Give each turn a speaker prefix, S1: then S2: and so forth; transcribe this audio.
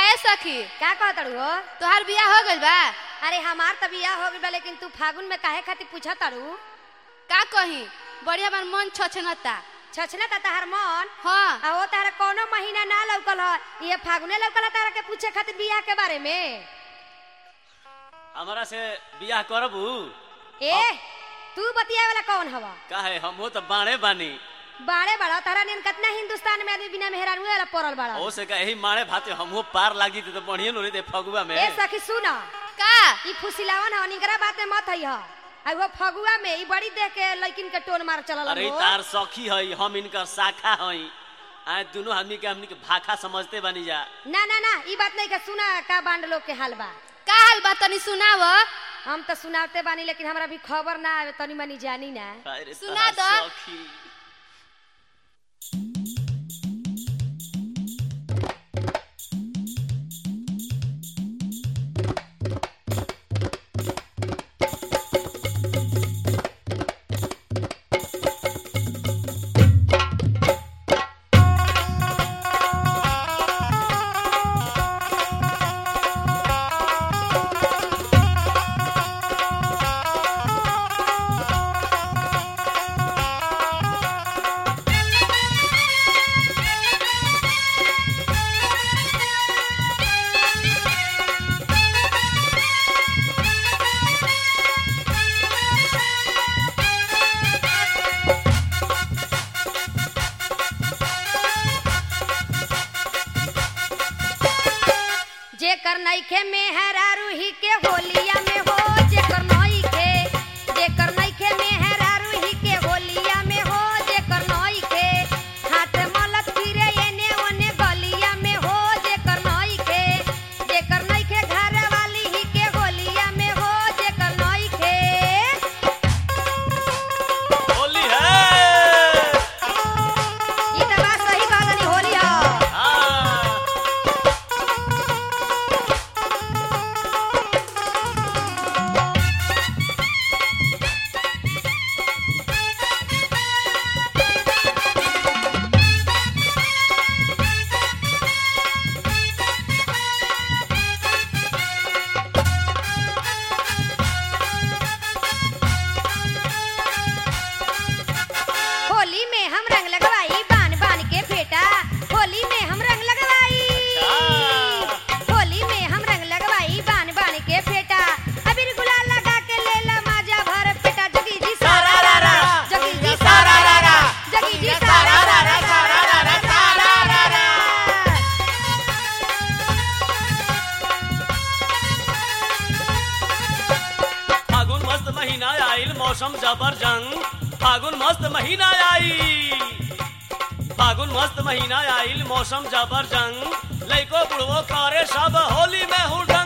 S1: ए सखी
S2: का कहतड़ू हो
S1: तोहार बियाह हो गइल बा
S2: अरे हमार त बियाह हो गइल बा लेकिन तू फागुन में काहे खातिर पूछा तारू
S1: का कही बढ़िया बार मन छछनता
S2: छछना ता तहार मन
S1: हाँ
S2: आ वो तारा कोनो महीना ना लौकल ह ये फागुने लौकल ह तारा के पूछे खातिर बियाह के बारे में
S3: हमारा से बियाह करबू
S2: ए तू बतिया वाला कौन हवा
S3: काहे हम तो बाणे बानी
S2: बाड़े बड़ा तारा नियन कितना हिंदुस्तान में आदमी बिना मेहरान वाला पड़ल बड़ा
S3: ओ से कहे माणे भाते हमहू पार लागी तो बढ़िया नो रे फगुआ में
S2: ए सखी सुना
S1: का
S2: ई फुसिलावन ह निकरा बात में मत हई ह आ वो फगुआ में ई बड़ी देख के लड़किन के टोन मार चलल
S3: अरे
S2: हो
S3: तार सखी हई हम इनकर शाखा हई आए दोनों आदमी के हमनी के भाखा समझते बानी जा
S2: ना ना ना ई बात नहीं के सुना का बांड लोग के हाल बा
S1: का हाल बा तनी सुनाव
S2: हम तो सुनाते बानी लेकिन हमरा भी खबर ना आवे तनी मनी जानी ना
S3: अरे
S1: सुना
S3: तार
S1: दो।
S3: सखी
S2: जेकर नइखे मेहरा रूही के होलिया में हो जेकर नइखे जेकर नइखे मेहरा रूही के होलिया में हो जेकर नइखे हाथ मलत फिरे एने ओने गलिया में हो जेकर नइखे जेकर नइखे घर वाली ही के होलिया में हो जेकर नइखे
S3: होली है
S2: ई त बात सही कहलनी होली ह
S3: हाँ।
S2: होली में हम रंग लगवाई बान बान के फेटा होली में हम रंग लगवाई
S3: अच्छा।
S2: होली में हम रंग लगवाई बान बान के फेटा अबीर गुलाल लगा के लेला माजा भर पेटा जगी जी सारा रा रा जगी जी सारा रा रा जगी जी सारा रा रा सारा रा रा सारा रा रा
S3: फागुन मस्त महीना आइल मौसम जबरजंग फागुन मस्त महीना आइल फागुन मस्त महीना आइल मौसम जबरजंग लइको बुढ़वो करे सब होली में हुडा